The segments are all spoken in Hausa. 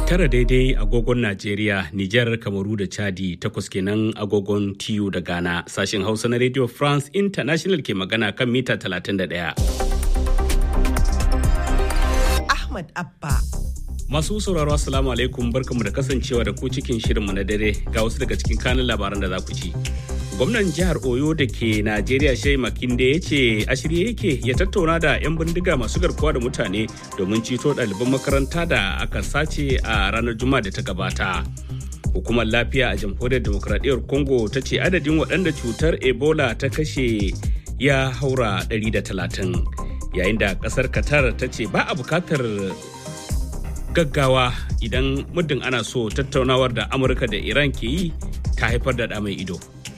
tara daidai agogon Najeriya, Nijar, Kamaru da Chadi takwas kenan agogon TU da Ghana. Sashen Hausa na Radio France International ke magana kan mita 31. Ahmad Abba. Masu sauraro Assalamu alaikum barkamu da kasancewa da ku cikin shirinmu na dare ga wasu daga cikin kanin labaran da za ku ci. Gwamnan jihar Oyo da ke Najeriya Shai Makinde ya ce a shirye yake ya tattauna da 'yan bindiga masu garkuwa da mutane domin ceto ɗaliban makaranta da aka sace a ranar Juma'a da ta gabata. Hukumar lafiya a jamhuriyar demokradiyyar Congo ta ce adadin waɗanda cutar Ebola ta kashe ya haura 130 yayin da ƙasar Qatar ta ce ba a bukatar gaggawa idan muddin ana so tattaunawar da Amurka da Iran ke yi ta haifar da ɗa mai ido.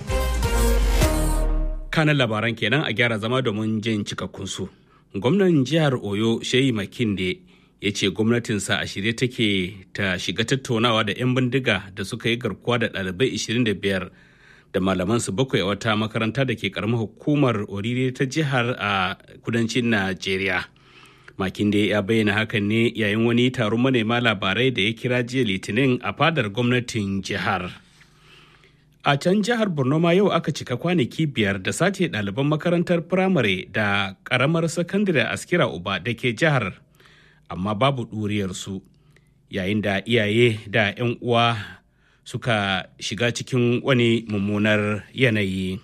kanan labaran kenan a gyara zama domin jin cikakkunsu. Gwamnan jihar Oyo Shehi Makinde ya ce gwamnatinsa a shirye take ta shiga tattaunawa da 'yan bindiga da suka yi garkuwa da ɗalibai 25 da malamansu bakwai a wata makaranta da ke karamar hukumar Orire ta jihar a kudancin Najeriya. Makinde ya bayyana hakan ne yayin wani taron manema labarai da ya kira jiya litinin a fadar gwamnatin jihar. A can jihar Borno ma yau aka cika kwanaki biyar da sace ɗaliban makarantar firamare da ƙaramar sakandare askira uba da ke jihar, amma babu ɗuriyarsu yayin da iyaye da 'yan uwa suka shiga cikin wani mummunar yanayi.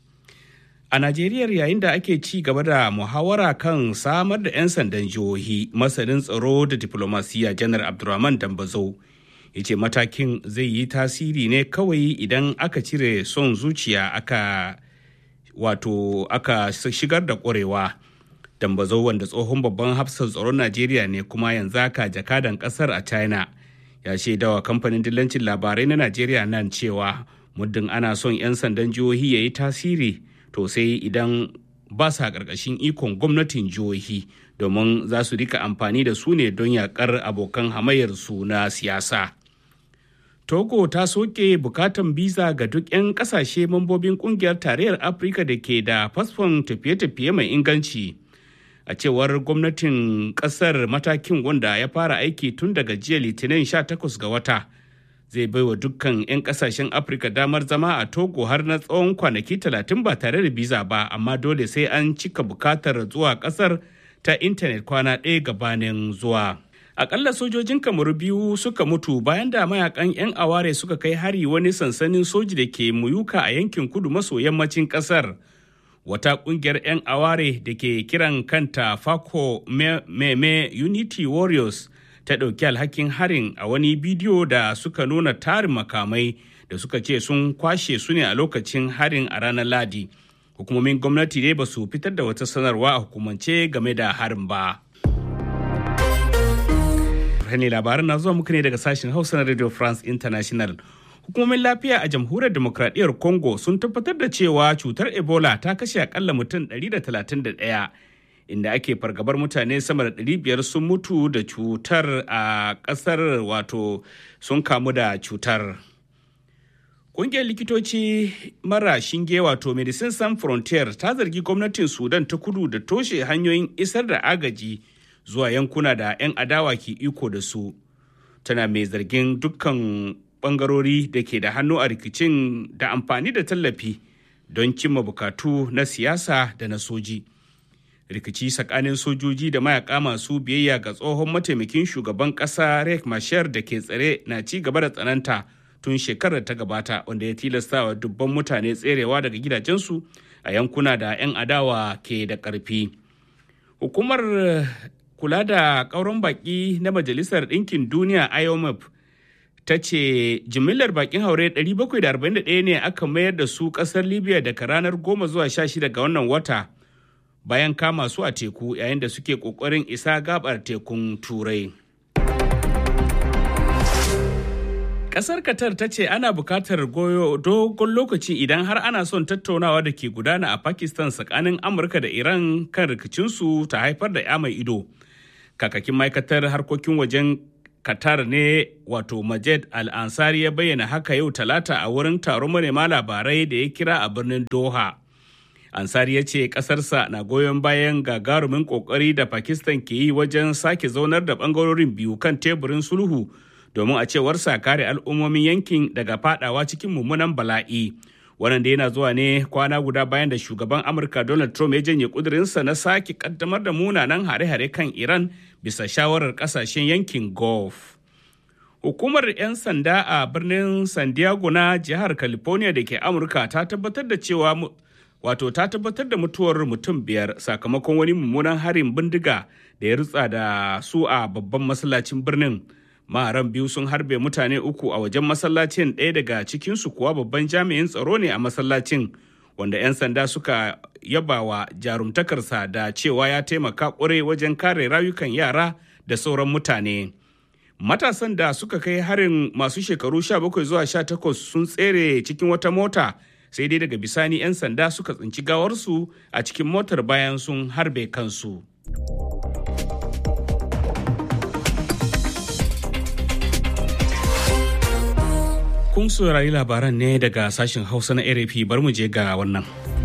A Najeriya yayin da ake ci gaba da muhawara kan samar da 'yan sandan jihohi masanin tsaro da diplomasiya janar Abdulrahman Dambazo. ya ce matakin zai yi tasiri ne kawai idan aka cire son zuciya aka wato aka shigar da ƙwarewa dambazo wanda tsohon babban hafsan tsaron najeriya ne kuma yanzu aka jakadan ƙasar a china ya shaidawa kamfanin dillancin labarai na najeriya nan cewa muddin ana son 'yan sandan jihohi ya yi tasiri to sai idan ba sa ƙarƙashin ikon gwamnatin jihohi domin za su rika amfani da su ne don yaƙar abokan hamayyar su na siyasa. Togo ta soke bukatan biza ga duk 'yan kasashe mambobin kungiyar tarayyar Afirka da ke da fasfon tafiye-tafiye mai inganci. A cewar gwamnatin kasar matakin wanda ya fara aiki tun daga jiya litinin 18 ga wata. Zai baiwa dukkan 'yan kasashen Afirka damar zama a Togo har na tsawon kwanaki 30 ba tare da biza ba, amma dole sai an cika bukatar zuwa kasar ta intanet kwana ɗaya gabanin zuwa. akalla sojojin kamaru biyu suka mutu bayan da mayakan 'yan aware suka kai hari wani sansanin soji da ke muyuka a yankin kudu maso yammacin kasar wata kungiyar 'yan aware da ke kiran kanta fako meme unity warriors ta ɗauki alhakin harin a wani bidiyo da suka nuna tarin makamai da suka ce sun kwashe su ne a lokacin harin a ranar ladi hukumomin gwamnati dai ba su fitar da wata sanarwa a hukumance game da harin ba. ne labaran na zuwa muku ne daga sashen hausa na radio france international hukumomin lafiya a jamhuriyar demokradiyyar congo sun tabbatar da cewa cutar ebola ta kashe akalla mutum 131 inda ake fargabar mutane sama da 500 sun mutu da cutar a kasar wato sun kamu da cutar Ƙungiyar likitoci mara shinge wato Medicine Sans Frontier ta zargi gwamnatin Sudan ta kudu da toshe hanyoyin isar da agaji zuwa yankuna da 'yan adawa ke iko da su tana mai zargin dukkan bangarori da ke da hannu a rikicin da amfani da tallafi don cimma bukatu na siyasa da na soji rikici tsakanin sojoji da mayaka masu biyayya ga tsohon mataimakin shugaban kasa rek mashar da ke tsare na ci gaba da tsananta tun shekarar ta gabata wanda ya tilasta wa dubban mutane tserewa daga gidajensu a yankuna da 'yan adawa ke da ƙarfi hukumar kula da ƙauron baƙi na Majalisar Ɗinkin Duniya IOMF ta ce jimillar baƙin haure 741 ne aka mayar da su ƙasar Libya daga ranar 10 zuwa 16 ga wannan wata bayan kama su a teku yayin da suke ƙoƙarin isa gabar tekun Turai. Ƙasar Qatar ta ce ana buƙatar goyo dogon lokaci idan har ana son tattaunawa da ke gudana a Pakistan tsakanin Amurka da Iran kan rikicinsu ta haifar da ya mai ido. kakakin ma'aikatar harkokin wajen qatar ne wato majed al-ansari ya bayyana haka yau talata a wurin taron manema labarai da ya kira a birnin doha ansari ya ce ƙasarsa na goyon bayan gagarumin ƙoƙari da pakistan ke yi wajen sake zaunar da ɓangarorin biyu kan teburin sulhu domin a cewarsa kare al'ummomin yankin daga fadawa cikin mummunan bala'i. Wannan da yana zuwa ne kwana guda bayan da shugaban Amurka Donald Trump ya janye kudurinsa na sake kaddamar da munanan hare-hare kan Iran bisa shawarar kasashen yankin Gulf. Hukumar 'yan sanda a birnin San Diego na jihar California da ke Amurka ta tabbatar da cewa wato ta tabbatar da mutuwar mutum biyar sakamakon wani mummunan harin bindiga da ya rutsa da su a babban masallacin birnin. Maharan biyu sun harbe mutane uku a wajen masallacin ɗaya daga cikinsu kuwa babban jami'in tsaro ne a masallacin wanda 'yan sanda suka yabawa jarumtakarsa da cewa ya taimaka ƙwarai wajen kare rayukan yara da sauran mutane. Matasan da suka kai harin masu shekaru 17 zuwa 18 sun tsere cikin wata mota sai dai daga bisani 'yan sanda suka tsinci gawarsu a cikin motar bayan sun harbe kansu. Kun saurari labaran ne daga sashen Hausa na RFI bar mu je ga wannan.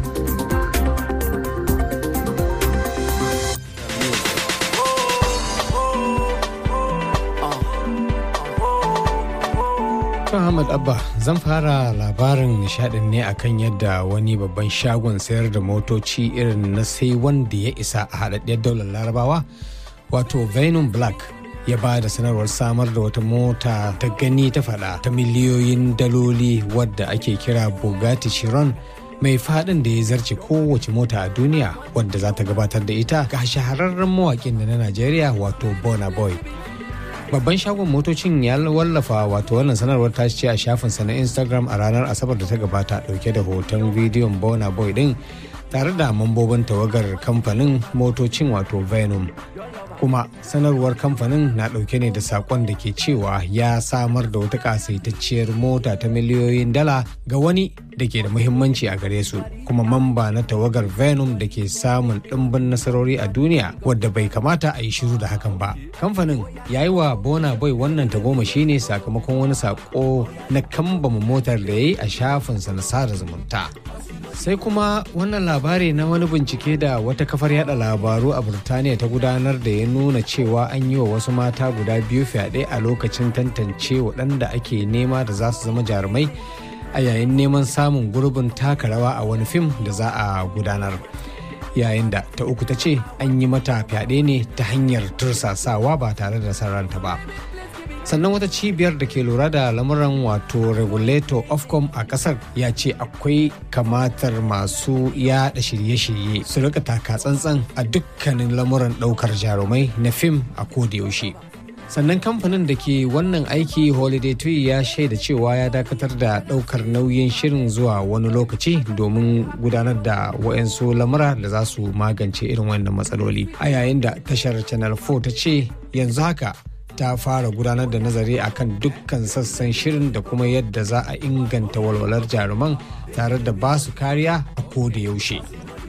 Ahmad Abba zan fara labarin nishadin ne akan yadda wani babban shagon sayar da motoci irin na sai wanda ya isa a haɗaɗɗiyar daular larabawa wato Venom Black ya ba da sanarwar samar da wata mota ta gani ta fada ta miliyoyin daloli wadda ake kira Bugatti Chiron mai fadin da ya zarce kowace mota a duniya wadda za ta gabatar da ita ga shahararren mawakin da na Najeriya wato Burna Boy. babban shagon motocin ya wallafa wato wannan sanarwar ta ce a shafinsa na instagram a ranar asabar da ta gabata dauke da hoton bidiyon bona boy din tare da mambobin tawagar kamfanin motocin wato venom kuma sanarwar kamfanin na dauke ne da sakon da ke cewa ya samar da wata kasaitacciyar mota ta miliyoyin dala ga wani da ke da muhimmanci a gare su kuma mamba na tawagar venom da ke samun ɗimbin nasarori a duniya wadda bai kamata a yi shiru da hakan ba kamfanin ya yi wa bona boy wannan tagomashi ne sakamakon wani sako na kambama motar da ya yi a shafinsa na sada zumunta sai kuma wannan labari na wani bincike da wata kafar yada labaru a burtaniya ta gudanar da ya nuna cewa an yi wa wasu mata guda biyu fyaɗe a lokacin tantance waɗanda ake nema da za su zama jarumai a yayin neman samun gurbin taka rawa a wani fim da za a gudanar yayin da ta uku ta ce an yi mata fyaɗe ne ta hanyar tursasawa ba tare da sarranta ba sannan wata cibiyar da ke lura da lamuran wato regulator ofcom a kasar ya ce akwai kamatar masu yada shirye-shirye su rika taka tsantsan a dukkanin lamuran daukar jarumai na fim a yaushe. sannan kamfanin da ke wannan aiki holiday tree ya shaida cewa ya dakatar da daukar nauyin shirin zuwa wani lokaci domin gudanar da wa'yansu lamura da za su magance irin wannan matsaloli a yayin da tashar channel 4 ta ce yanzu haka ta fara gudanar da nazari akan dukkan sassan shirin da kuma yadda za a inganta walwalar jaruman tare da ba su kariya a koda yaushe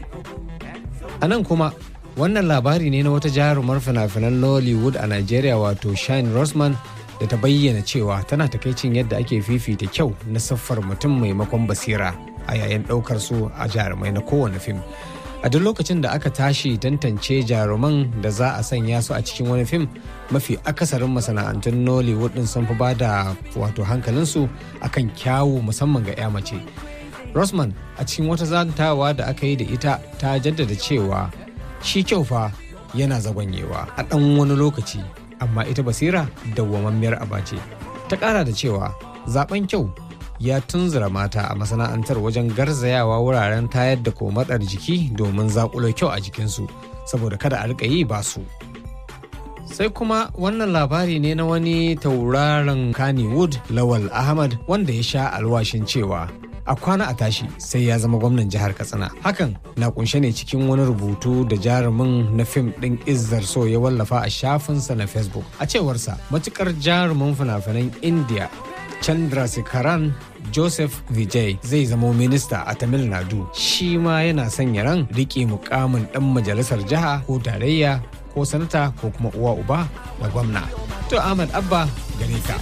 a nan kuma wannan labari ne na wata jarumar fina-finan nollywood a nigeria wato shine rosman da ta bayyana cewa tana takaicin yadda ake fifita kyau na siffar mutum maimakon basira a yayin ɗaukar su a jarumai na kowane fim a duk lokacin da aka tashi tantance jaruman da za a sanya su a cikin wani fim mafi akasarin masana'antun nollywood din sun fi ba da wato hankalinsu akan kyawu musamman ga 'ya mace rosman a cikin wata zantawa da aka yi da ita ta jaddada cewa shi kyau fa yana zagonyewa a ɗan wani lokaci amma ita basira dawwamammiyar aba ce ta ƙara da cewa zaben kyau ya tunzura mata a masana'antar wajen garzayawa wuraren tayar da komatsar jiki domin zakulo kyau a jikinsu saboda kada a rika yi ba su sai kuma wannan labari ne na wani tauraron kannywood lawal ahmad wanda ya sha alwashin cewa a kwana a tashi sai ya zama gwamnan jihar katsina hakan na kunshe ne cikin wani rubutu da jarumin na fim ɗin izzar so ya wallafa a shafinsa na facebook a cewarsa matukar jarumin fina-finan india chandrasekaran joseph vijay zai zamo minista a tamil nadu shi ma yana sanya ran riƙe mukamin ɗan majalisar jiha ko tarayya ko sanata ko kuma uwa uba da gwamna to ahmad abba gare ka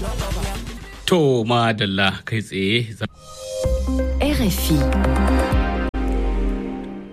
To madalla kai tsaye. RFI.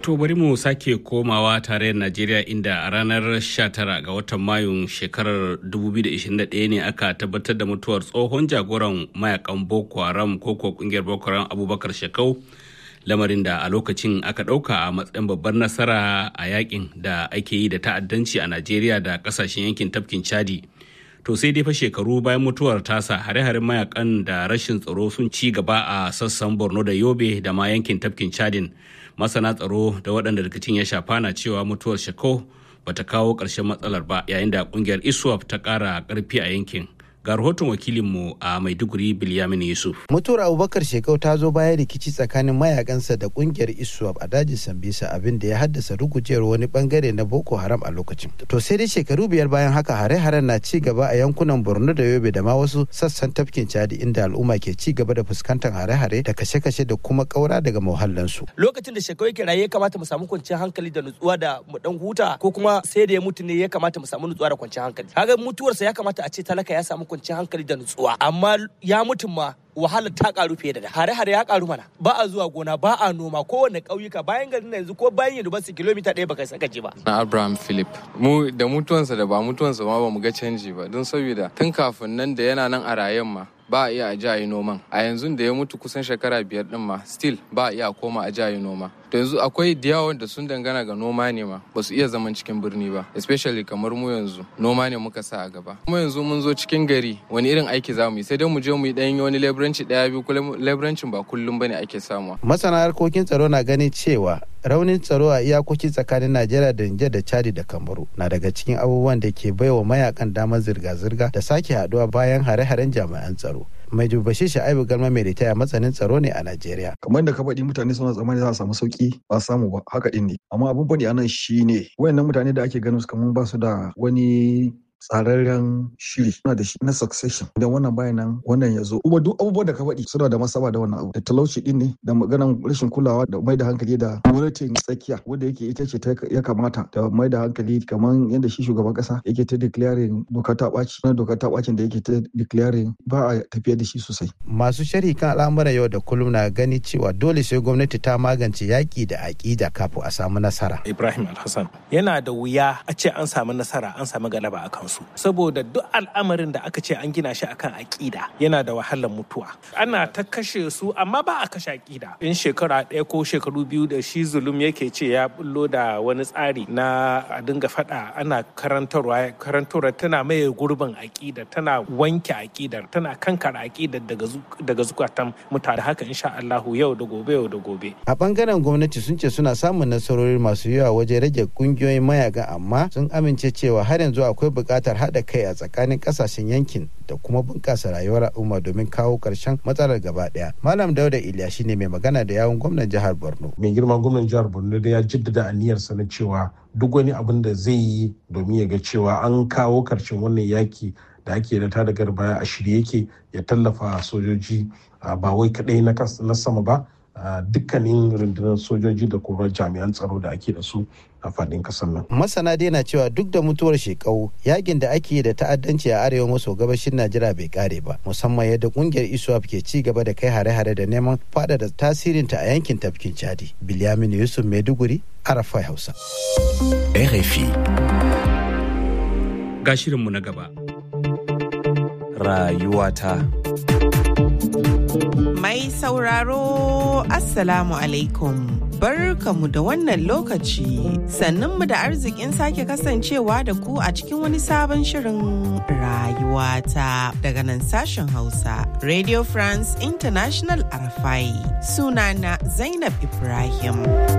To bari mu sake komawa tarayyar Najeriya inda a ranar 19 ga watan Mayun shekarar 2021 ne aka tabbatar da mutuwar tsohon jagoran mayakan Boko Haram ko ko kungiyar Boko Haram Abubakar Shekau lamarin da a lokacin aka ɗauka a matsayin babbar nasara a yakin da ake yi da ta'addanci a Najeriya da kasashen yankin tafkin Chadi. To sai dai fa shekaru bayan mutuwar tasa hare-haren mayakan da rashin tsaro sun ci gaba a sassan Borno da Yobe da ma yankin tafkin Chadin. masana tsaro da waɗanda rikicin ya shafa na cewa mutuwar shako bata kawo ƙarshen matsalar ba yayin da ƙungiyar iswap ta ƙara ƙarfi a yankin ga rahoton wakilinmu a maiduguri bilyamin yusuf mutuwar abubakar shekau ta zo bayan rikici tsakanin mayakansa da kungiyar iswap a dajin sambisa abin da ya haddasa rugujewar wani bangare na boko haram a lokacin to sai dai shekaru biyar bayan haka hare-haren na ci gaba a yankunan borno da yobe da ma wasu sassan tafkin chadi inda al'umma ke ci gaba da fuskantar hare-hare da kashe-kashe da kuma kaura daga muhallansu lokacin da shekau yake raye ya kamata mu samu kwanciyar hankali da nutsuwa da mu dan huta ko kuma sai da ya mutu ne ya kamata mu samu nutsuwa da kwanciyar hankali kaga mutuwarsa ya kamata a ce talaka ya samu kwanciyar hankali da nutsuwa amma ya mutum ma wahala ta karu fiye da da hare-hare ya karu mana ba a zuwa gona ba a noma kowane ƙauyuka bayan garin na yanzu ko bayan university kilomita ɗaya baka saka je ba na abraham philip mu da mutuwansa da ba mutuwansa ma ba mu ga canji ba don saboda tun kafin nan da yana nan a rayen ma ba a iya a ji a yi noman a yanzu da ya mutu kusan shekara biyar din ma still ba a iya koma a ji a yi noma to yanzu akwai da yawa da sun dangana ga noma ne ma ba su iya zaman cikin birni ba especially kamar mu yanzu noma ne muka sa a gaba kuma yanzu mun zo cikin gari wani irin aiki za mu yi sai dai mu je mu yi ɗan wani leburanci ɗaya biyu leburancin ba kullum bane ake samuwa masana harkokin tsaro na ganin cewa raunin tsaro a iyakoki tsakanin najeriya da nijar da chadi da kamaru na daga cikin abubuwan da ke baiwa mayakan damar zirga-zirga da sake haduwa bayan hare-haren jami'an tsaro mai dubashi sha'ibu galma mai ritaya matsanin tsaro ne a najeriya kamar da ka faɗi mutane suna tsammani za a samu sauki ba samu ba haka ɗin ne amma abin faɗi anan shine wayannan mutane da ake ganin su kamar ba su da wani tsararren shiri suna da shi na succession idan wannan bayan nan wannan ya zo kuma duk abubuwan da ka faɗi suna da masaba da wannan abu da talauci din ne da maganan rashin kulawa da mai da hankali da gwamnatin tsakiya wanda yake ita ce ya kamata da mai da hankali kamar yadda shi shugaban kasa yake ta declaring doka ta ɓaci na doka ta ɓacin da yake ta declaring ba a tafiya da shi sosai. masu sharhi kan al'amuran yau da kullum na gani cewa dole sai gwamnati ta magance yaƙi da aƙida kafin a samu nasara. ibrahim alhassan yana da wuya a ce an samu nasara an samu galaba a kansu saboda duk al'amarin da aka ce an gina shi akan aƙida yana da wahalar mutuwa ana ta kashe su amma ba a kashe aƙida in shekara ɗaya ko shekaru biyu da shi zulum yake ce ya bullo da wani tsari na a dinga faɗa ana karantarwa karantarwa tana maye gurbin aƙida tana wanke aƙidar tana kankara aƙidar daga zukatan mutane haka insha Allahu yau da gobe yau da gobe a bangaren gwamnati sun ce suna samun nasarori masu yawa wajen rage kungiyoyin mayaka amma sun amince cewa har yanzu akwai buƙatar haɗa kai a tsakanin ƙasashen yankin da kuma bunƙasa rayuwar al'umma domin kawo ƙarshen matsalar gaba ɗaya. Malam Dauda Iliya shine mai magana da yawun gwamnan jihar Borno. Mai girma gwamnan jihar Borno da ya jaddada aniyarsa na cewa duk wani abin da zai yi domin ya ga cewa an kawo ƙarshen wannan yaki da ake da tada baya a shirye yake ya tallafa sojoji ba wai kaɗai na sama ba dukkanin rundunar sojoji da kuma jami'an tsaro da ake da su a faɗin ƙasar nan. Masana dai na cewa duk da mutuwar shekau yakin da ake da ta'addanci a arewa maso gabashin Najeriya bai kare ba musamman yadda kungiyar ISWAP ke ci gaba da kai hare-hare da neman faɗaɗa tasirinta a yankin tafkin Chadi. Bilyamin Yusuf Maiduguri, Arafai Hausa. RFI. Ga shirinmu na gaba. Rayuwata. Mai sauraro Assalamu alaikum. Barkamu da wannan lokaci sannunmu da arzikin sake kasancewa da ku a cikin wani sabon shirin rayuwata daga nan sashen Hausa Radio France International Arafai sunana Zainab Ibrahim.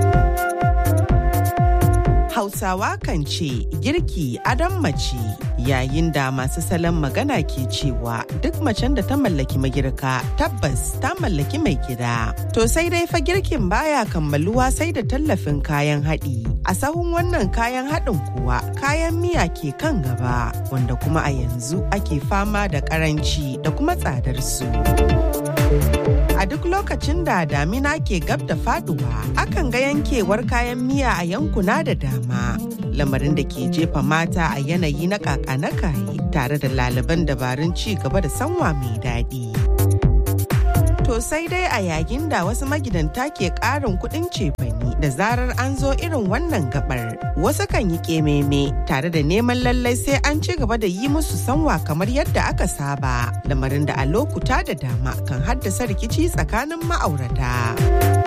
Hausawa kan ce girki adon mace yayin da masu salon magana ke cewa duk macen da ta mallaki magirka tabbas ta mallaki mai gida. To sai dai fa girkin baya kammaluwa sai da tallafin kayan haɗi. A sahun wannan kayan haɗin kuwa kayan miya ke kan gaba wanda kuma a yanzu ake fama da ƙaranci da kuma tsadar su. A duk lokacin da damina ke gab da faduwa, akan ga yankewar kayan miya a yankuna da dama. Lamarin da ke jefa mata a yanayi na kaka na kaye tare da laliban dabarun ci gaba da sanwa mai daɗi. To sai dai a yayin da wasu magidanta ke ƙarin kuɗin cefani da zarar an zo irin wannan gabar. Wasu kan yi ƙememe tare da neman lallai sai an ci gaba da yi musu sanwa kamar yadda aka saba. Lamarin da a lokuta da dama kan haddasa rikici tsakanin ma'aurata.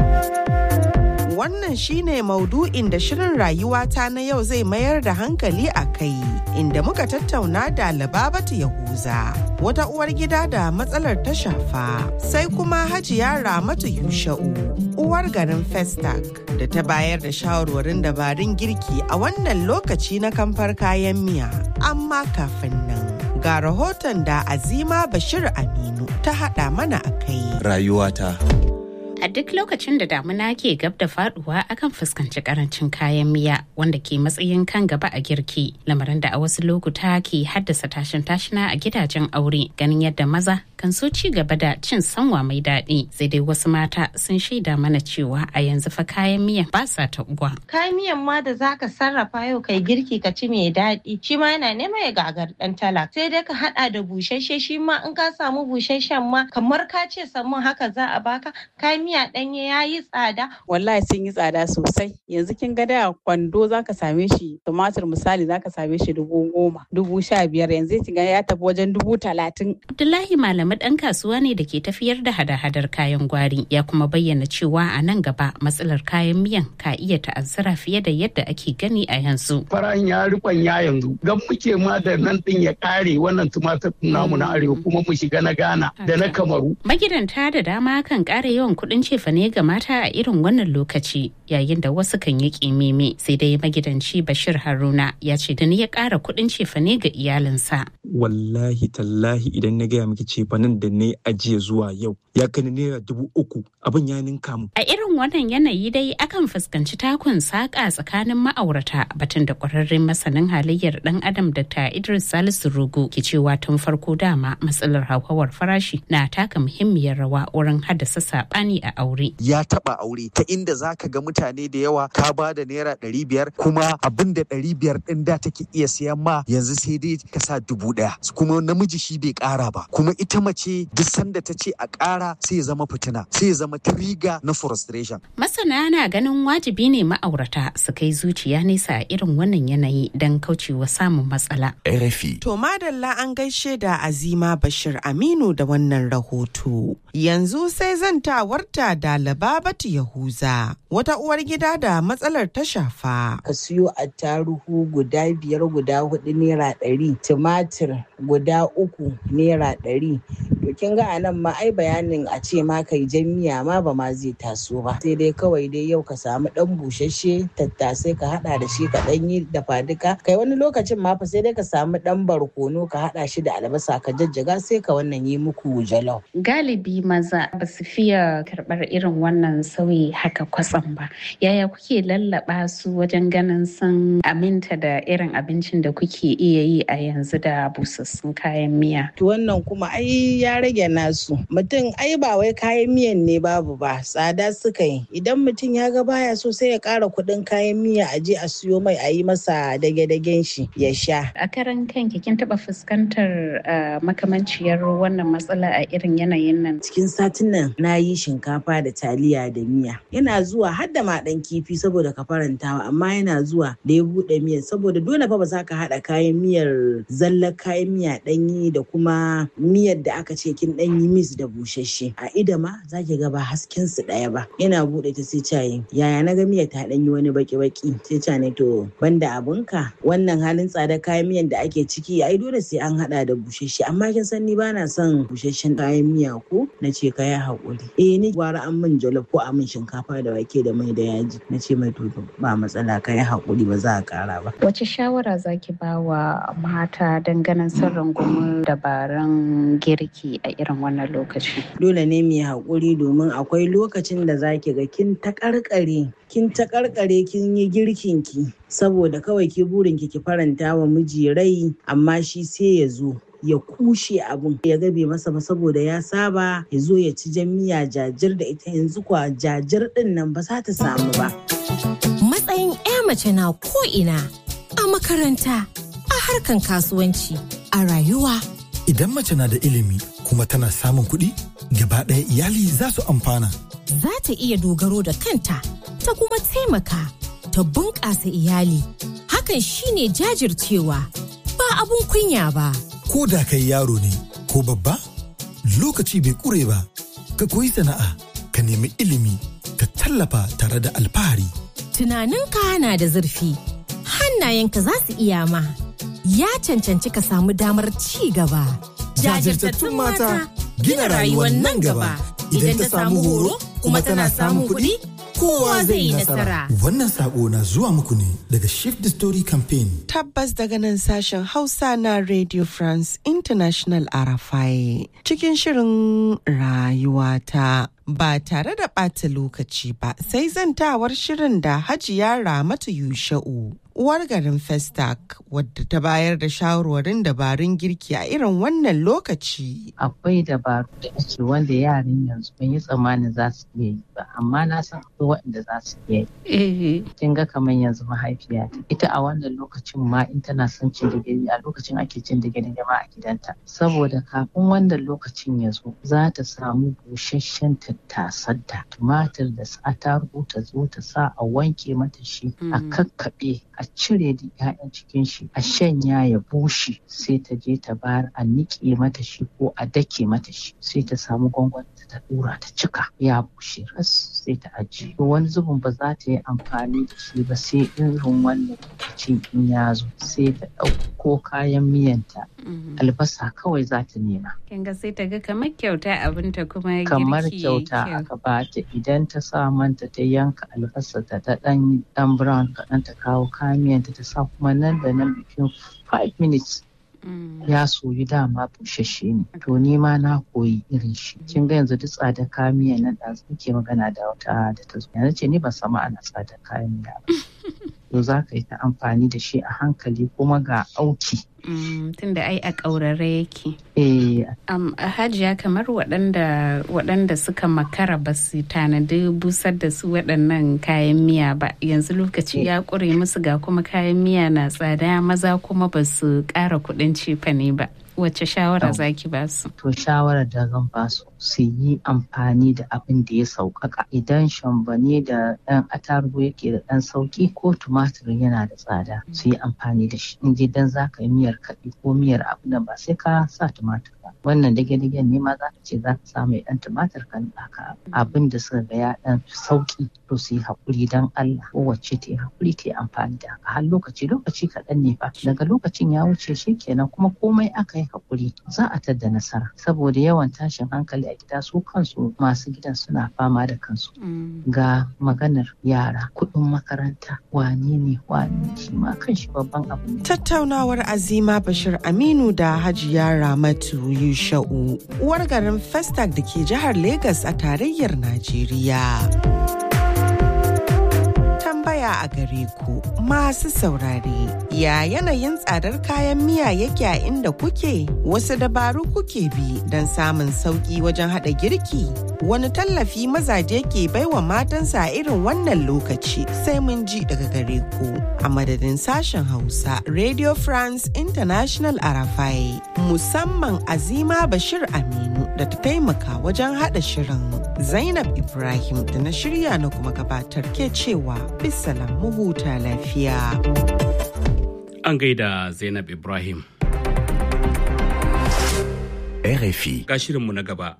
Wannan shine maudu'in da shirin rayuwata na yau zai mayar da hankali a kai, inda muka tattauna da Lababatu Yahuza, wata uwar gida da matsalar ta shafa, sai kuma Hajiya Ramatu Yusha'u, uwar garin Festac, da ta bayar da shawarwarin dabarun girki a wannan lokaci na kamfar kayan miya. Amma kafin nan, ga rahoton da Azima Bashir Aminu ta haɗa mana a kai. Rayuwata. A duk lokacin da damuna ke gab da faduwa akan fuskanci karancin kayan miya wanda ke matsayin kan gaba a girki lamarin da a wasu lokuta ke haddasa tashin tashina a gidajen aure ganin yadda maza kan so ci gaba da cin sanwa mai daɗi sai dai wasu mata sun shaida mana cewa a yanzu fa kayan miya ba sa ta uwa. Kayan miyan ma da zaka sarrafa yau kai girki ka ci mai daɗi shi ma yana nema ya gagar ɗan tala sai dai ka haɗa da busasshe shi ma in ka samu busasshen ma kamar ka ce samun haka za a baka kayan miya ɗanye ya yi tsada. Wallahi sun yi tsada sosai. Yanzu kin ga da kwando za ka same shi tumatir misali za ka same shi dubu goma, dubu sha biyar yanzu kin ga ya tafi wajen dubu talatin. Abdullahi Malami ɗan kasuwa ne da ke tafiyar da hada-hadar kayan gwari ya kuma bayyana cewa a nan gaba matsalar kayan miyan ka iya ta'azzara fiye da yadda ake gani a yanzu. Farahin ya rikon ya yanzu gan muke ma da nan ɗin ya ƙare wannan tumatir namu na arewa kuma mu shiga na Ghana da na Kamaru. Magidanta da dama kan ƙara yawan kuɗin cefane ga mata a irin wannan lokaci yayin da wasu kan yi ƙimimi sai dai magidanci Bashir Haruna ya ce da ni ya ƙara kuɗin cefane ga iyalinsa. Wallahi tallahi idan na gaya miki cefanen da na ajiye zuwa yau ya kai naira dubu uku abin ya ninka mu. A irin wannan yanayi dai akan fuskanci takun saƙa tsakanin ma'aurata batun da ƙwararren masanin halayyar ɗan adam Dr. Idris Salisu Rugu ke cewa tun farko dama matsalar hauhawar farashi na taka muhimmiyar rawa wurin haddasa saɓani a aure. Ya taɓa aure ta inda za ka ga mutane da yawa ka ba da naira ɗari biyar kuma abin da ɗari biyar ɗin da take iya siyan ma yanzu sai dai ka sa dubu ɗaya kuma namiji shi bai ƙara ba kuma ita mace duk sanda ta ce a ƙara sai ya zama fitina sai ya zama trigger na frustration. Masana na ganin wajibi ne ma'aurata su kai zuciya nesa a irin wannan yanayi don kaucewa samun matsala. RFI. To madalla an gaishe da Azima Bashir Aminu da wannan rahoto. Yanzu sai zantawarta da Lababatu Yahuza, wata uwar gida da matsalar ta shafa. Ka siyo attaruhu guda biyar guda hudu naira ɗari, tumatir guda uku naira ɗari. To kin ga anan ma ai bayanin a ce ma kai jan miya ma ba ma zai taso ba. Sai dai kawai dai yau ka samu ɗan busasshe tattasai ka haɗa da shi ka ɗan yi dafa duka. Kai wani lokacin ma fa sai dai ka samu ɗan barkono ka haɗa shi da albasa ka jajjaga sai ka wannan yi muku jalof. Galibi maza ba su fiye karɓar irin wannan sauyi haka kwatsam ba. Yaya kuke lallaba su wajen ganin sun aminta da irin abincin da kuke iya yi a yanzu da busassun kayan miya? To wannan kuma ai ya rage nasu. Mutum ai ba wai kayan miyan ne babu ba tsada suka yi. Idan mutum ya ga baya so sai ya ƙara kuɗin kayan miya a je a siyo mai a yi masa dage-dagen shi ya sha. A karan kanki kin taɓa fuskantar makamanciyar wannan matsala a irin yanayin nan? Cikin satin nan na yi shinkafa da taliya da miya. Yana zuwa har da maɗan kifi saboda ka farantawa amma yana zuwa da ya buɗe miyar saboda dole fa ba za ka haɗa kayan miyar zallar kayan miya ɗanyi da kuma miyar da aka ce kin ɗanyi mis da busasshe. A ida ma za ki ga ba hasken su ɗaya ba. Yana buɗe ta sai cayi yaya na ga miyar ta ɗanyi wani baki-baki sai ca ne to banda abunka wannan halin tsada kayan miyan da ake ciki ai dole sai an haɗa da busasshe amma kin san ni bana son busasshen kayan miya ko na ce ka yi haƙuri. Eh ni gwara an min jollof ko a min shinkafa da wake da mai da yaji na ce mai to ba matsala ka yi haƙuri ba za a ƙara ba. Wace shawara zaki ba wa mata ganin sun rungumi dabarun girki a irin wannan lokaci? Dole ne mu yi haƙuri domin akwai lokacin da zaki ga kin taƙarƙare kin taƙarƙare kin yi girkin ki saboda kawai ki burin ki ki faranta wa miji rai amma shi sai ya zo ya kushe abun ya gabe masa ba saboda ya saba ya zo ya ci jan miya jajir da ita yanzu kwa jajir din nan ba za ta samu ba. Matsayin 'ya mace na ko'ina a makaranta, a harkan kasuwanci, a rayuwa. Idan mace na da ilimi kuma tana samun kuɗi, gaba ɗaya iyali za su amfana. Za ta iya dogaro da kanta, ta kuma taimaka, ta bunƙasa iyali. Hakan shine jajircewa, ba abun kunya ba. Ko da kai yaro ne, ko babba, lokaci bai ƙure ba, ka koyi sana'a, ka nemi ilimi, ka tallafa tare da alfahari. Tunaninka na da zurfi, hannayenka za su iya ma. Ya cancanci ka samu damar ci gaba. Jajirtattun mata gina rayuwar nan gaba. Idan ta samu horo kuma tana samun kuɗi, kowa zai yi nasara. Wannan sako na zuwa muku ne daga Shift the Story Campaign. Tabbas daga nan sashen Hausa na Radio France International Arafai cikin shirin rayuwata. Ba tare da ɓata lokaci ba sai zantawar shirin da Hajiya Ramatu Yusha'u. Uwar garin Festac wadda ta bayar da shawarwarin dabarun girki a irin wannan lokaci. Akwai dabaru da ake wanda yaran yanzu ban yi tsammanin za su iya yi ba, amma na san akwai waɗanda za su iya yi. Kin ga kamar yanzu mahaifiya ita a wannan lokacin ma in tana son cin digiri a lokacin ake cin digiri ma a gidanta. Saboda kafin wannan lokacin ya zo za ta samu busasshen tattasanta tumatir da attarugu ta zo ta sa a wanke mata shi a kakkaɓe a cire da 'ya'yan cikin shi a shanya ya bushe sai ta je ta bayar a niƙe mata shi ko a dake mata shi sai ta samu gwangwani ta dura ta cika ya bushe ras sai ta ajiye to wani zubin ba za ta yi amfani da shi ba sai irin wannan lokacin in ya zo sai ta ɗauko kayan miyanta albasa kawai za ta nema kin ga sai ta ga kamar kyauta abinta kuma kamar kyauta aka bata idan ta sa manta ta yanka albasa ta ta dan dan brown kaɗan ta kawo kayan miyanta ta sa kuma nan da nan bikin 5 minutes ya soyu dama bushashe ne to ni ma na koyi irin shi kin ga yanzu duk tsada kayan miya nan da muke magana da wata da ta zo yanzu ce ni ban sama ana tsada kayan miya ba to za ka yi ta amfani da shi a hankali kuma ga auki tunda ai a ƙaurare yake. Eh. Um, hajiya kamar waɗanda waɗanda suka makara ba su tanadi busar da su waɗannan kayan miya ba yanzu lokaci ya ƙure musu ga kuma kayan miya na tsada maza kuma ba su ƙara kuɗin cefane ba. Wace shawara zaki ba su? To shawarar da zan ba su su yi amfani da abin da ya sauƙaƙa idan shambane da ɗan atarugu yake da ɗan sauƙi ko tumatir yana da tsada su yi amfani da shi in dan za ka yi miyar kaɗi ko miyar abu da ba sai ka sa tumatir ba wannan dage-dagen ne ma za ka ce za ka sa mai ɗan tumatir kan ɗaka abin da suka ga ya ɗan sauƙi to su yi haƙuri don Allah kowace ta yi haƙuri ta yi amfani da haka har lokaci lokaci kaɗan ne fa daga lokacin ya wuce shi kenan kuma komai aka yi haƙuri za a tadda nasara saboda yawan tashin hankali a gida su kansu masu gidan suna fama da kansu ga maganar yara kuɗin makaranta wane ne wane shi ma kan shi babban abu ne. Tattaunawar Azima Bashir Aminu da Hajiya Ramatu Yusha'u uwar garin Festac da ke jihar Legas a tarayyar Najeriya. tambaya a gare ku masu saurare ya yanayin tsadar kayan miya yake a inda kuke wasu dabaru kuke bi don samun sauki wajen hada girki wani tallafi mazaje ke baiwa matansa a irin wannan lokaci sai mun ji daga gare ku a madadin sashen hausa radio france international arafai musamman azima bashir aminu da ta taimaka wajen hada shirin zainab ibrahim da na shirya na kuma gabatar ke cewa bisalam mu huta lafiya an gaida zainab ibrahim RFI. ga shirinmu na gaba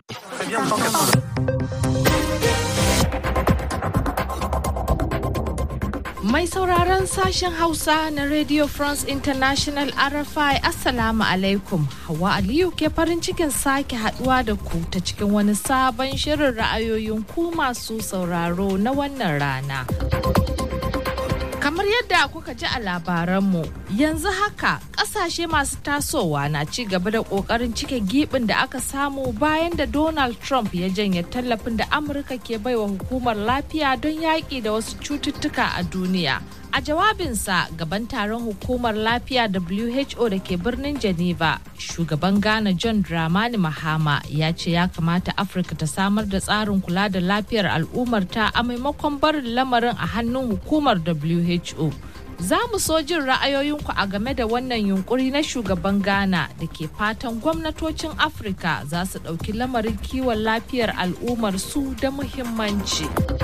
Mai sauraron sashen Hausa na Radio France International RFI Assalamu alaikum. Hawa Aliyu ke farin cikin sake haduwa da ku ta cikin wani sabon shirin ra'ayoyin ku masu sauraro na wannan rana. Kamar yadda kuka ji a labaranmu, yanzu haka kasashe masu tasowa na ci gaba da kokarin cike gibin da aka samu bayan da Donald Trump ya janye tallafin da Amurka ke baiwa hukumar lafiya don yaƙi da wasu cututtuka a duniya. A jawabinsa gaban taron hukumar lafiya WHO da ke birnin Geneva, shugaban Ghana John Dramani Mahama ya ce ya kamata Afirka ta samar da tsarin kula da lafiyar al'ummarta a maimakon barin lamarin a hannun hukumar WHO. Za mu so jin ra'ayoyinku a game da wannan yunkuri na shugaban Ghana da ke fatan gwamnatocin Afirka za su ɗauki lamarin kiwon lafiyar al'ummar su da muhimmanci.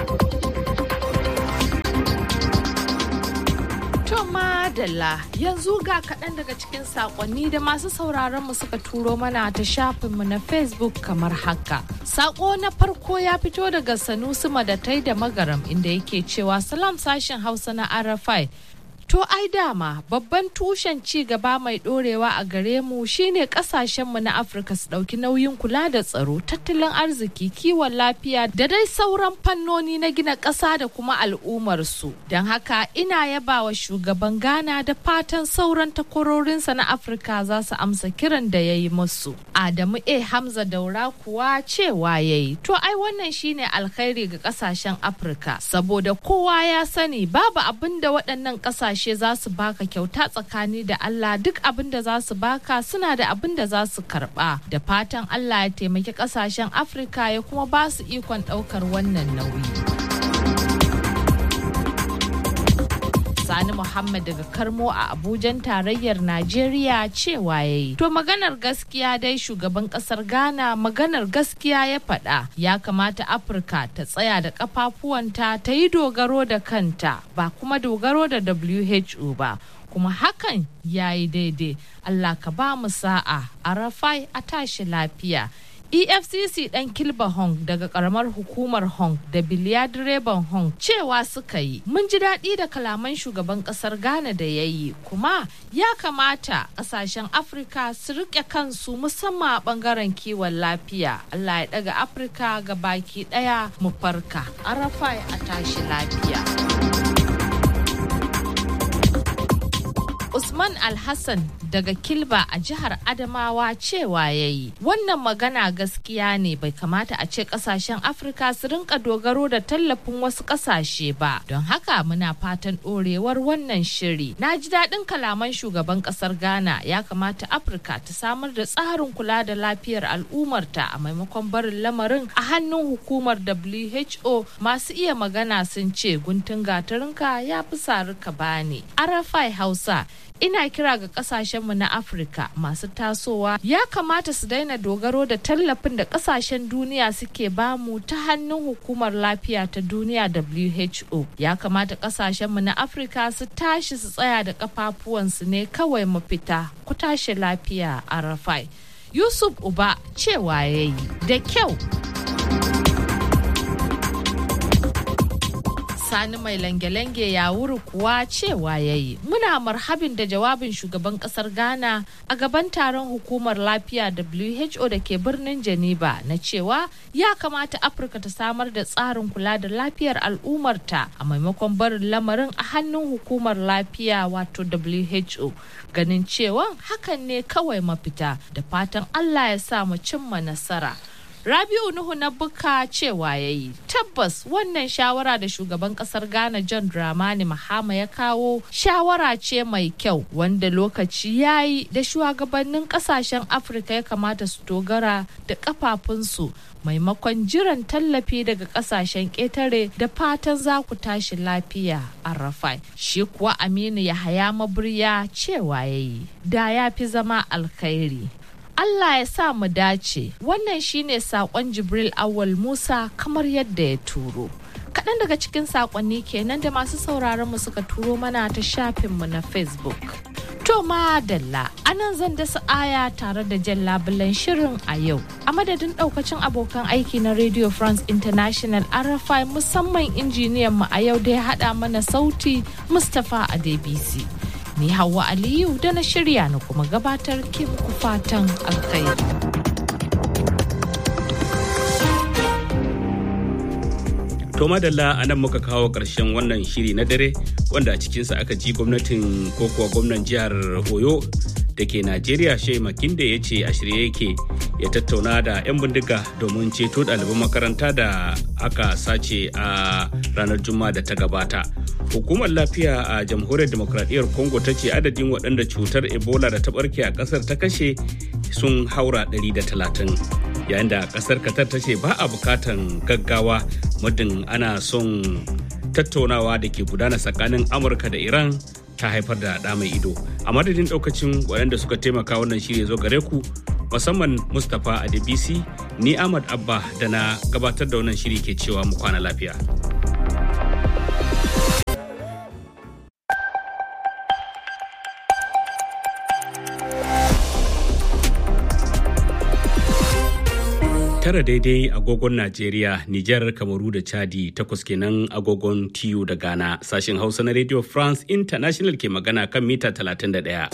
To madalla yanzu ga kaɗan daga cikin saƙonni da masu sauraron mu suka turo mana ta shafinmu na Facebook kamar haka. Saƙo na farko ya fito daga Sanusi Madatai da Magaram inda yake cewa salam sashen Hausa na RFI. To ai dama babban tushen ci gaba mai ɗorewa a gare mu shine ƙasashenmu na Afirka su ɗauki nauyin kula da tsaro, tattalin arziki, kiwon lafiya da dai sauran fannoni na gina ƙasa da kuma al'ummarsu. Don haka ina yaba wa shugaban Ghana da fatan sauran takwarorinsa na Afirka za su amsa kiran da ya yi musu. Adamu A. Hamza Daura kuwa cewa ya yi. To ai wannan shine alkhairi ga ƙasashen Afirka saboda kowa ya sani babu abin da waɗannan ƙasashe kasashe za su baka kyauta tsakani da Allah duk abin da za su baka suna da abin da za su karba da fatan Allah ya taimaki kasashen Afirka ya kuma ba su ikon daukar wannan nauyi. Sani Muhammad daga Karmo a Abujan tarayyar Najeriya cewa ya yi. To maganar gaskiya dai shugaban kasar Ghana maganar gaskiya ya faɗa ya kamata Afirka ta tsaya da kafafuwanta ta yi dogaro da kanta ba kuma dogaro da WHO ba. kuma hakan ya yi daidai Allah ka ba mu sa'a a rafai a tashi lafiya efcc dan kilba hong daga karamar hukumar hong da biliya direban hong cewa suka yi mun ji daɗi da kalaman shugaban ƙasar ghana da ya yi kuma ya kamata ƙasashen afirka su riƙe kansu musamman a ɓangaren kiwon lafiya allah ya ɗaga afirka ga baki ɗaya mu farka arafai a tashi lafiya Usman Alhassan daga Kilba a jihar Adamawa cewa ya yi. Wannan magana gaskiya ne bai kamata a ce kasashen Afirka su rinka dogaro da tallafin wasu kasashe ba. Don haka muna fatan ɗorewar wannan shiri. Na ji daɗin kalaman shugaban ƙasar Ghana ya kamata Afirka ta samar da tsarin kula da lafiyar al'ummarta a maimakon barin lamarin a hannun hukumar WHO masu iya magana sun ce guntun gatarinka ya fi sarika bani. Arafai Hausa ina kira ga kasashenmu na afirka masu tasowa ya kamata su daina dogaro da tallafin da kasashen duniya suke bamu ta hannun hukumar lafiya ta duniya who ya kamata kasashenmu na afirka su tashi su tsaya da kafafuwansu ne kawai mafita ku tashi lafiya a rafai yusuf uba cewa ya yi da kyau sani mai lange-lange ya wuri kuwa cewa ya yi muna marhabin da jawabin shugaban kasar ghana a gaban taron hukumar lafiya who da ke birnin geneva na cewa ya kamata afirka ta samar da tsarin kula da lafiyar al'ummarta a maimakon barin lamarin a hannun hukumar lafiya wato who ganin cewa hakan ne kawai mafita da fatan allah ya sa mu cimma nasara Rabiu Nuhu na buka cewa ya yi tabbas wannan shawara da shugaban kasar Ghana John Dramani Mahama ya kawo shawara ce mai kyau wanda lokaci ya yi da shugabannin kasashen Afirka ya kamata su dogara da kafafunsu maimakon jiran tallafi daga kasashen ƙetare da fatan za ku tashi lafiya a rafai. Shi kuwa Aminu Yahaya Maburya cewa ya yi da ya fi zama alkhairi. Allah ya sa mu dace wannan shine sakon Jibril Awal Musa kamar yadda ya turo. Kaɗan daga cikin sakonni kenan da masu sauraron mu suka turo mana ta shafinmu na Facebook. To madalla anan zan dasa aya tare da jan labulan shirin a yau. A madadin ɗaukacin abokan aiki na Radio France International RFI musamman injiniyan mu a yau da ya haɗa mana sauti Mustapha Adebisi. ni Hauwa Aliyu da na shirya na kuma gabatar ke muku fatan alkhairi. To madalla a nan muka kawo ƙarshen wannan shiri na dare wanda a cikinsa aka ji gwamnatin ko kuwa gwamnan jihar Oyo da ke Najeriya Shea Makinde ya ce a shirye yake ya tattauna da 'yan bindiga domin ceto ɗaliban makaranta da aka sace a ranar Juma'a da ta gabata. Hukumar lafiya a jamhuriyar demokradiyyar Congo ta ce adadin waɗanda cutar Ebola da ta ɓarke a ƙasar ta kashe sun haura 130. Yayin da ƙasar Qatar ta ce ba a bukatan gaggawa muddin ana son tattaunawa da ke gudana tsakanin Amurka da Iran ta haifar da ɗa mai ido a madadin ɗaukacin waɗanda suka taimaka wannan shirya zo gare ku musamman mustapha adebisi ni ahmad abba da na gabatar da wannan shiri ke cewa mu kwana lafiya tara daidai agogon Najeriya, Nijar, Kamaru da Chadi takwas kenan agogon TU da Ghana. Sashen Hausa na Radio France International ke magana kan mita 31.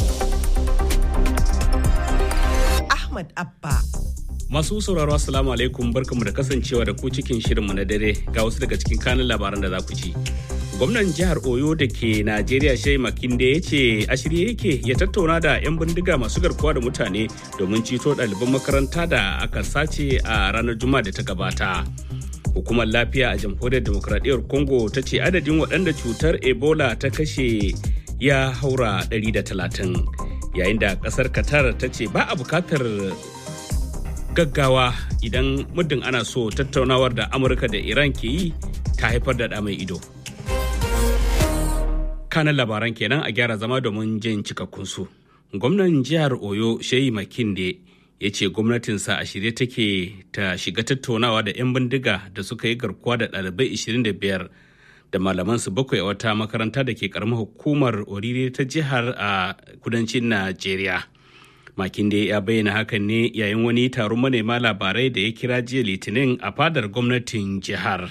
Ahmad Abba. Masu sauraro Assalamu alaikum barkamu da kasancewa da ku cikin shirinmu na dare ga wasu daga cikin kanin labaran da za ku ci. gwamnan jihar oyo da ke najeriya shai makinde ya ce a shirye yake ya tattauna da 'yan bindiga masu garkuwa da mutane domin ceto ɗaliban makaranta da aka sace a ranar juma'a da ta gabata hukumar lafiya a jamhuriyar demokradiyyar congo ta ce adadin waɗanda cutar ebola ta kashe ya haura 130 yayin da ƙasar qatar ta ce ba a bukatar gaggawa idan muddin ana so tattaunawar da amurka da iran ke yi ta haifar da ɗa mai ido kanan labaran kenan a gyara zama domin jin cikakkun su. Gwamnan jihar Oyo Sheyi Makinde ya ce gwamnatinsa a shirye take ta shiga tattaunawa da 'yan bindiga da suka yi garkuwa da ɗalibai 25 da malamansu bakwai a wata makaranta da ke karamar hukumar orire ta jihar a kudancin Najeriya. Makinde ya bayyana hakan ne yayin wani taron manema labarai da ya kira jiya litinin a fadar gwamnatin jihar.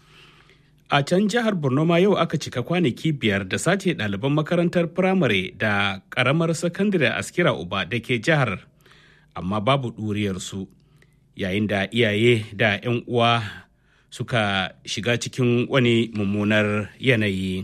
A can jihar Borno ma yau aka cika kwanaki biyar da sace ɗaliban makarantar firamare da ƙaramar sakandare askira uba da ke jihar, amma babu ɗuriyarsu yayin da iyaye da 'yan uwa suka shiga cikin wani mummunar yanayi.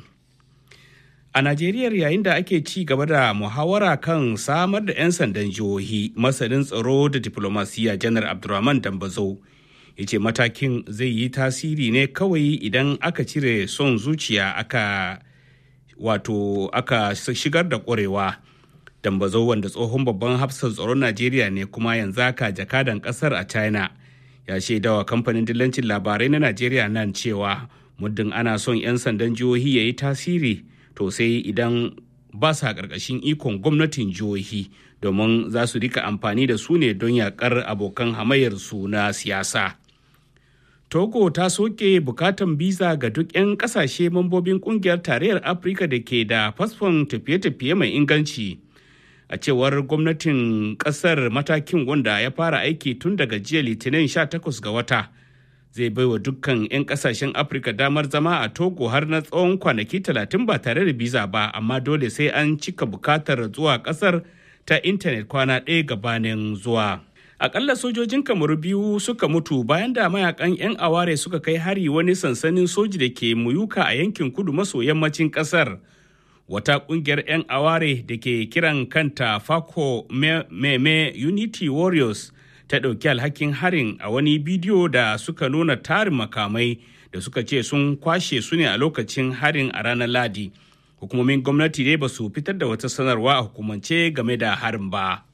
A Najeriya yayin da ake ci gaba da muhawara kan samar da 'yan sandan jihohi masanin tsaro da diplomasiya janar Abdulrahman Dambazo. ya ce matakin zai yi tasiri ne kawai idan aka cire son zuciya aka wato aka shigar da ƙwarewa dambazo wanda tsohon babban hafsan tsaron najeriya ne kuma yanzu aka jakadan ƙasar a china ya shaidawa kamfanin dillancin labarai na najeriya nan cewa muddin ana son 'yan sandan jihohi ya yi tasiri to sai idan ba sa ƙarƙashin ikon gwamnatin jihohi domin za su rika amfani da su ne don yaƙar abokan hamayyarsu na siyasa. Togo ta soke bukatan biza ga duk 'yan kasashe mambobin kungiyar tarayyar Afirka da ke da fasfon tafiye-tafiye mai inganci. A cewar gwamnatin kasar matakin wanda ya fara aiki tun daga jiya litinin 18 ga wata. Zai baiwa dukkan 'yan kasashen Afirka damar zama a Togo har na tsawon kwanaki 30 ba tare da biza ba, amma dole sai an cika bukatar zuwa kasar ta intanet kwana ɗaya gabanin zuwa. akalla sojojin kamaru biyu suka mutu bayan da mayakan 'yan aware suka kai hari wani sansanin soji da ke muyuka a yankin kudu maso yammacin kasar wata kungiyar 'yan aware da ke kiran kanta fako meme unity warriors ta ɗauki alhakin harin a wani bidiyo da suka nuna tarin makamai da suka ce sun kwashe su ne a lokacin harin a ranar ladi hukumomin gwamnati dai ba su fitar da wata sanarwa a hukumance game da harin ba.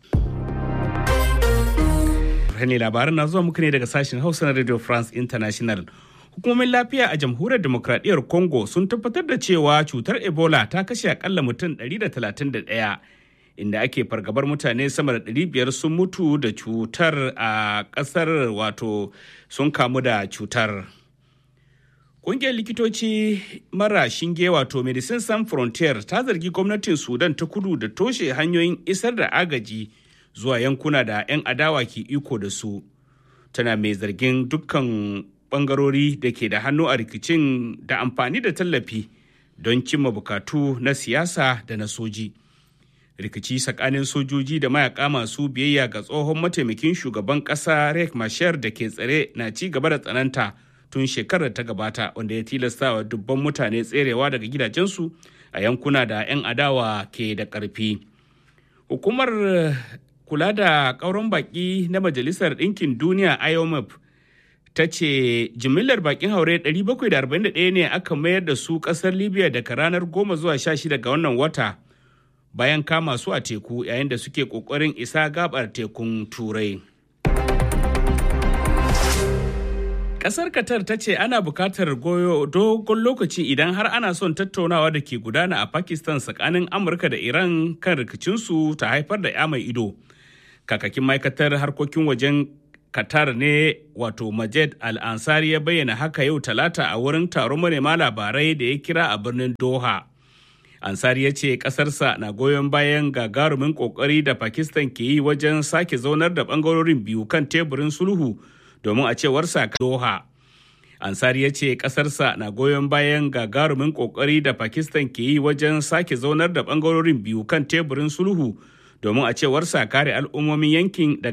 ne labaran na zuwa muku ne daga sashen hausa na radio france international hukumomin lafiya a jamhuriyar demokradiyyar congo sun tabbatar da cewa cutar ebola ta kashe akalla mutum 131 inda ake fargabar mutane sama da 500 sun mutu da cutar a kasar wato sun kamu da cutar Ƙungiyar likitoci mara shinge wato Medicine Sans Frontier ta zargi gwamnatin Sudan ta kudu da toshe hanyoyin isar da agaji zuwa yankuna da 'yan adawa ke iko da su tana mai zargin dukkan bangarori da ke da hannu a rikicin da amfani da tallafi don cimma bukatu na siyasa da na soji rikici tsakanin sojoji da mayaka masu biyayya ga tsohon mataimakin shugaban kasa rek mashar da ke tsare na ci gaba da tsananta tun shekarar ta gabata wanda ya tilasta wa dubban mutane tserewa daga gidajensu a yankuna da 'yan adawa ke da ƙarfi hukumar kula da ƙauron baƙi na Majalisar Ɗinkin Duniya IOMF ta ce jimillar baƙin haure 741 ne aka mayar da su ƙasar Libya daga ranar 10 zuwa 16 ga wannan wata bayan kama su a teku yayin da suke ƙoƙarin isa gabar tekun Turai. Kasar Qatar ta ce ana bukatar goyo dogon lokaci idan har ana son tattaunawa da ke gudana a Pakistan tsakanin Amurka da Iran kan rikicinsu ta haifar da ya mai ido. Kakakin ma'aikatar harkokin wajen Qatar ne wato Majed Al-Ansari ya bayyana haka yau talata a wurin taron manema labarai da ya kira a birnin Doha. Ansari ya ce ƙasarsa na goyon bayan gagarumin ƙoƙari da Pakistan ke yi wajen sake zaunar da ɓangarorin biyu kan teburin sulhu domin a cewar sa Doha. Ansari ya ce ƙasarsa na goyon bayan gagarumin ƙoƙari da Pakistan ke yi wajen sake zaunar da ɓangarorin biyu kan teburin sulhu domin a cewar sa kare al'ummomin yankin